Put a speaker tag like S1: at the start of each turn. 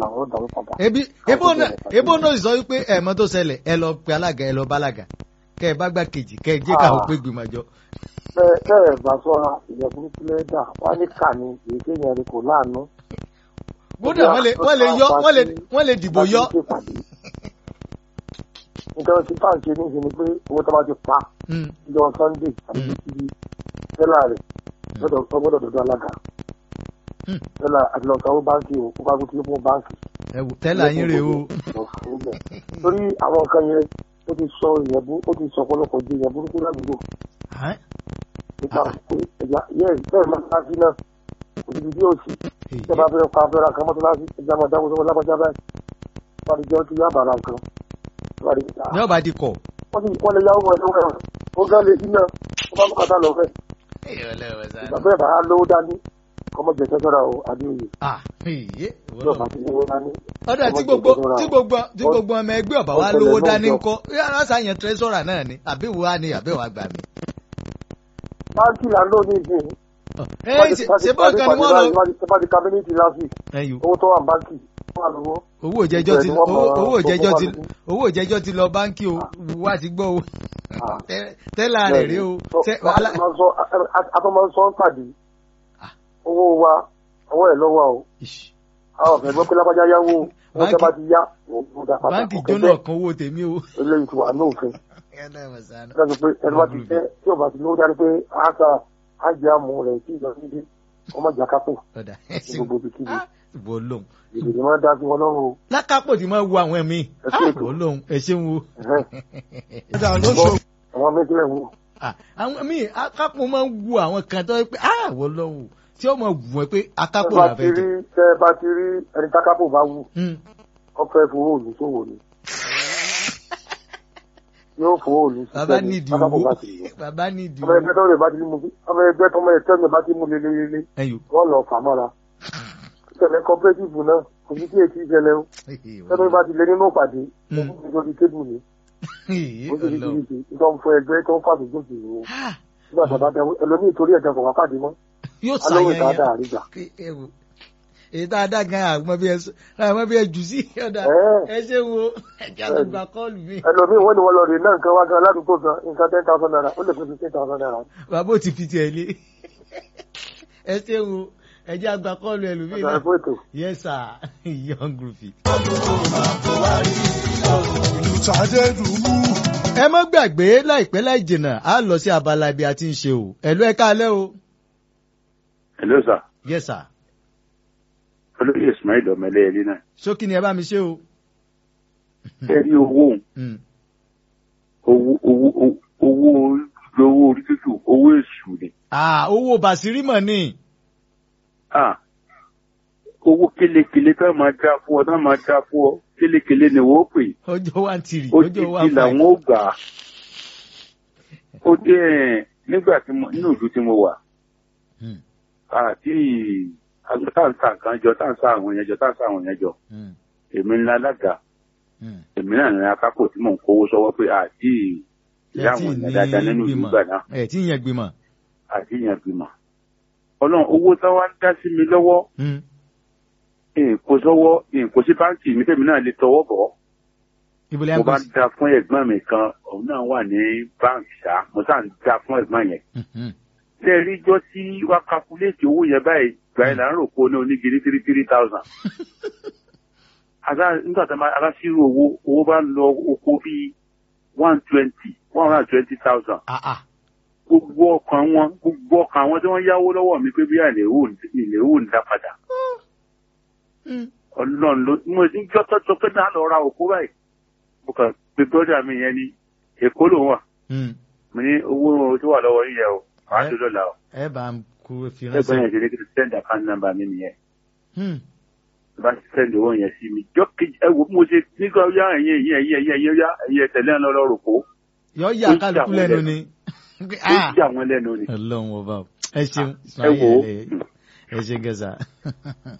S1: làwọn dàrú padà.
S2: ebi ebo náà ebo náà sọ wípé ẹ̀mọ́ tó ṣẹlẹ̀ ẹ lọ pe alága ẹ lọ bá alága kẹ ẹ bá gbà kejì kẹ ẹ jẹ́ káwọn
S1: Ah.
S2: pé gbìmọ̀ jọ.
S1: bẹ́ẹ̀ bẹ́ẹ̀ bá sọ́ra ìyẹn burúkú lẹ́dà wọ́n ní kà ní èyí kéèyàn rí kò láàánú.
S2: kódà wọ́n lè wọ́n lè yọ wọ́n lè wọ́n lè dìbò yọ.
S1: Láti ṣèpàdé. nǹkan tí fáwọn ṣe ní ìṣe ni pé owó tó bá ti pa
S2: Mm,
S1: ìjọ sunday àti
S2: Mm.
S1: títí tẹ́lá rẹ̀ lọ́dọ̀ ọgbọ́dọ̀ dọ̀dọ̀ alága
S2: Mm.
S1: tẹ́lá àti lọ́sọ̀ owó báńkì o kó bá kú tí ó fún báńkì.
S2: ẹ wò tẹ́lẹ̀ ayín rè o.
S1: lọ fún bẹ́ẹ̀. torí àwọn nǹkan yẹn ó ti sọ ìyẹn bú ó ti sọ ọ̀pọ̀lọpọ̀ di ìyẹn burúkú ládùúgbò
S2: Hàn?
S1: nípa pé ẹ̀yà yẹ́n bẹ́ẹ̀ máa ká sí náà kò síbi tí yóò sì tẹ́ bá fẹ́ pa abẹ́rẹ́ kan mọ́tò láti ẹja máa dáwọ́ sọ́wọ́ lágbájá báyìí wọ́n ti jẹ́ kí yá bàrà nǹkan wọ́n ti
S2: ní ọba di kọ̀.
S1: wọ́n ti wọ́n lè yáwó wọn lọ́wọ́ ẹ̀rọ ó gán lè dínà ó bá bùkátà lọ fẹ́ ìgbà bẹ́ẹ̀ bá lówó dání kọ́mọ jẹ sẹ́sọ́ra o adéoyè
S2: Ah, iye,
S1: tí ọba ti lówó dání.
S2: ọ̀dà tí gbogbo tí gbogbo tí gbogbo ọmọ ẹgbẹ́ ọ̀bà wa lówó dání ńkọ́ yàrá sàyẹn tẹ́sọ̀rà náà ni àbí wo á ní àbí wàá gbà mí.
S1: báńkì là ń lò ní ìsìn
S2: ẹ ṣe ṣe bọ́ kan ni wọ́n lọ.
S1: bá di kábínẹ̀tì last week
S2: ẹyù
S1: owó tó wà ní báńkì wà lówó.
S2: owó òjẹjọ ti
S1: Ibẹ̀ ni wọ́n
S2: owó
S1: mọ̀
S2: owó òjẹjọ ti
S1: tó kó
S2: owó òjẹjọ ti lọ báńkì o wá ti gbọ́ o
S1: Ah.
S2: Tẹ́- tẹ́lá rẹ̀ rí o Tẹ́- wàhálà
S1: atọ́mọ sọ ń pàdé
S2: Ah.
S1: owó wa ọwọ́ ẹ̀ lọ́wọ́ o
S2: Ìṣ,
S1: àwọn ọ̀fẹ́ gbọ́ pé lápájá yáwó owó
S2: Báńkì-
S1: tẹ́ bá ti yá òun dá padà
S2: báńkì
S1: kò
S2: jóná
S1: kẹ́kẹ́.
S2: kan owó tèmi o.
S1: eléyìí ti wà ní òfin lọ́sọ̀ pé ẹni bá ti fẹ́ tí ò bá ti lówó dání pé àṣà àjẹ́ àmú rẹ̀ tí ìjọ níbi ọmọ ìjà kápò
S2: ọ̀dà ẹ
S1: ní
S2: ṣeun
S1: gbogbo ibikíbi
S2: ìbò lóhùn.
S1: ìdìbò máa ń dá sí wọn lọ́rùn o.
S2: lákàpọ̀ tí máa wo àwọn ẹ̀mí
S1: Ẹ ṣe ètò.
S2: ìbò lóhùn ẹ ṣeun wo.
S1: Ẹ̀hẹ́n. àwọn méjìlá ìwò
S2: Ah, àwọn míì akápò máa ń wo àwọn kan tó yẹ pé ah wọ́n lọ́wọ́ tí ó máa wù ẹ́ pé akápò
S1: tẹ́ bá
S2: là
S1: ti
S2: fẹ́
S1: rí
S2: jẹ.
S1: tẹ́ bá ti rí ẹni tákápò bá wù
S2: Hmm.
S1: wọ́n fẹ́ fowó òlù sówò ni yóò fowó òlù sí
S2: bàbá
S1: sẹ́ni
S2: nídìí
S1: tákápò
S2: owó
S1: bá ti lọ.
S2: bàbá nídìí
S1: ọmọ
S2: owó.
S1: ẹgbẹ́ tó rẹ̀ bá ti mú ọmọ ẹgbẹ́ tó mọ̀ ẹ̀tọ́ mi bá ti mú lélẹ́lẹ́lẹ́
S2: ẹyọ.
S1: wọ́n lọ fà mọ́ra ìṣẹ̀lẹ̀ cooperative náà kò sí kí èsì ìṣẹ̀lẹ̀ o tẹ́lẹ̀ bá ti lé nínú ìpàdé
S2: Hmm.
S1: ó ti lórí tébù ni ó ti di
S2: Ọlọ́run.
S1: kìrìkì nígbà fún ẹgbẹ́ tó ń fàbí gbòòsì o
S2: Ah,
S1: nígbà tó bá dẹ ẹlòmíì torí ẹ̀jẹ̀ kò wá pàdé mọ́
S2: yóò
S1: alówó
S2: ṣàyẹyẹ.
S1: ìtajà àríjà
S2: ewu èyí tá a dá gan àgbọn bí ẹ sọ àgbọn bí ẹ jù sí ọ̀dà
S1: Ẹ́.
S2: ẹ ṣe wo ẹja tó gba kọ́ọ̀lù mi.
S1: ẹlòmíì wọ́n ní wọ́n lọ rè náà nǹkan wá gan aládùúgbò gan nǹkan ten thousand naira ó lè fi fifteen thousand naira
S2: bàbá ò ti fi tiẹ̀ lé ẹ ṣe wo ẹjẹ àgbà kọ́ọ̀lù ẹlòmíì
S1: ọ̀dà
S2: náà
S1: ẹ̀fọ́ ètò.
S2: yes sir young groovy. ẹ má gbàgbé láìpẹ́ láì jìnnà á lọ sí abala ibi a ti ń ṣe o ẹ̀lú ẹ káalẹ́ o
S3: Hello sir.
S2: yes sir
S3: Olóyè Ismail Ọ̀mẹ́lẹ́ ẹni náà.
S2: ṣókí ni ẹ bá mi ṣe o.
S3: Ẹ rí owó
S2: Mm.
S3: owó owó owó owó orí tútù owó èṣù ni.
S2: Ah, owó bàṣírí mọ̀ ni.
S3: Ah, Owó kélekèlé tá máa já fún ọ tá máa já fún ọ kélekèlé ni wọ́n pè.
S2: ọjọ́ wa ń tirì
S3: Ó
S2: ọjọ́ wa
S3: ti
S2: ń
S3: làwọn ó gbà á. Ó dé ẹ̀ nígbà tí mo nínú ìlú tí mo wà.
S2: Hmm.
S3: Àti tá ń sa nǹkan jọ tá ń sa àwọn yẹn jọ tá ń sa àwọn yẹn jọ.
S2: Mm,
S3: Èmi ńlá alága.
S2: mm.
S3: Èmi náà ní akápò tí mò ń kówó sọ́wọ́ pé àti ìyá
S2: ẹ tí
S3: àwọn
S2: ní
S3: èèyàn dáadáa nínú ìlú
S2: gbìmọ̀
S3: gbà náà.
S2: ẹ tí yẹn gbìmọ̀.
S3: àti yẹn gbìmọ̀. ọlọ́run owó tí wọ́n ń dá sí mi lọ́wọ́
S2: Mm.
S3: èkó sọ́wọ́ èkó sí báńkì mi tèmi náà lè tọwọ́ bọ̀.
S2: ibo lẹ́yìn
S3: mo bá
S2: kò
S3: ń
S2: sí.
S3: da fún ẹ̀gbọ́n mi kan òun náà wà ní báńkì ṣá mo sá ń da fún ẹ̀gbọ́n yẹn.
S2: Mhm.
S3: ṣé ẹ rí ijọ́ tí wá kakuléètì owó yẹn báyìí gbà yẹn là ń rò pé ó ní onígiri three three thousand. àgbà nígbà tí a bá ṣírò owó owó bá ń lọ oko bíi one twenty one hundred and twenty thousand
S2: Ah, ah.
S3: gbogbo ọkàn wọn gbogbo ọkàn wọn tí wọ́n yáwó lọ́wọ́ mi pé bí àìlèwò ìlèwò ń dá padà
S2: Mm.
S3: ọlọ́run ló mo ní jọ́tọ́jọ́ pé náà lọ ra òkú báyìí mo kàn pé bọ́dà mi yẹn ní èkó ló wà
S2: Mm.
S3: mo ní owó tó wà lọ́wọ́ yíyẹ o màá
S2: Ẹ-
S3: tó lọ́la o
S2: ẹ bá ń kú fi
S3: ẹgbẹ́
S2: ránṣẹ́.
S3: yẹn ṣe ní kí n send account number mi nìyẹn
S2: Mm.
S3: bá ti send owó yẹn sí mi jọ́ kejì ẹ wo bí mo ṣe nígbà yá ẹ̀yìn ẹ̀yìn ẹ̀yìn ẹ̀yìn ẹ̀yìn yá ẹ̀yìn ẹ̀tẹ̀lé ẹ̀ lọ́rọ̀ rò kó
S2: yọ yà
S3: Ó jà
S2: kálukú
S3: wọ́n
S2: lẹ́nu
S3: lẹ́nu.
S2: ni.
S3: ó
S2: Ah.
S3: jà wọ́n lẹ́nu ni
S2: ọlọ́run ọba o. ẹ ṣeun
S3: ẹ wò ó
S2: ẹ ṣe gẹ̀ẹ́sà.